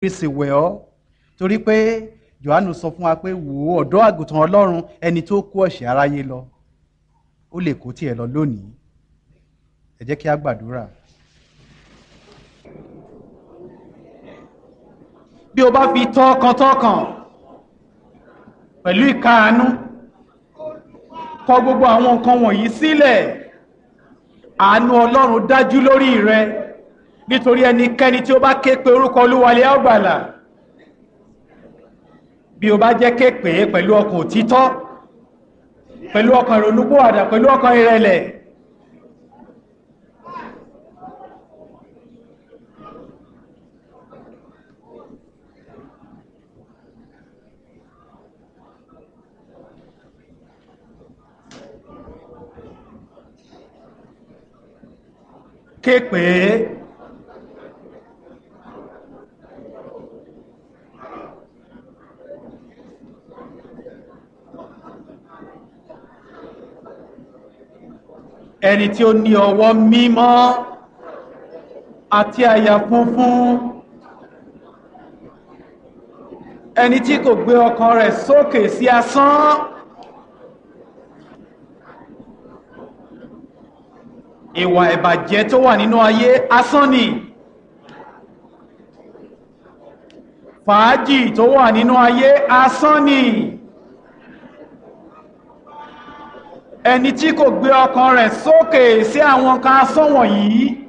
fi sì wẹ̀ ọ́ torí pé Jòhánù sọ fún wa pé wò ó ọ̀dọ́ àgùntàn Ọlọ́run ẹni tó kó ẹ̀ṣẹ̀ aráyé lọ ó lè kó tiẹ̀ lọ lónìí ẹ jẹ́ kí a gbàdúrà. bí o bá fi tọkàntọkàn pẹ̀lú ìkáàánú kọ gbogbo àwọn nǹkan wọ̀nyí sílẹ̀ àánú Ọlọ́run dájú lórí rẹ nítorí ẹnikẹ́ni tí ó bá ké pe orúkọ Olúwalé àgbàlà bí o bá jẹ́ ké pè é pẹ̀lú ọkàn òtítọ́ pẹ̀lú ọkàn ìrònúpòwàdà pẹ̀lú ọkàn ìrẹ̀lẹ̀ ké pè é ẹni tí ó ní ọwọ́ mímọ́ àti àyà funfun ẹni tí kò gbé ọkàn rẹ̀ sókè sí asán ìwà ìbàjẹ́ tó wà nínú ayé asán ni fàájì tó wà nínú ayé asán ni ẹni tí kò gbé ọkàn rẹ̀ sókè sí àwọn kan asán wọ̀nyí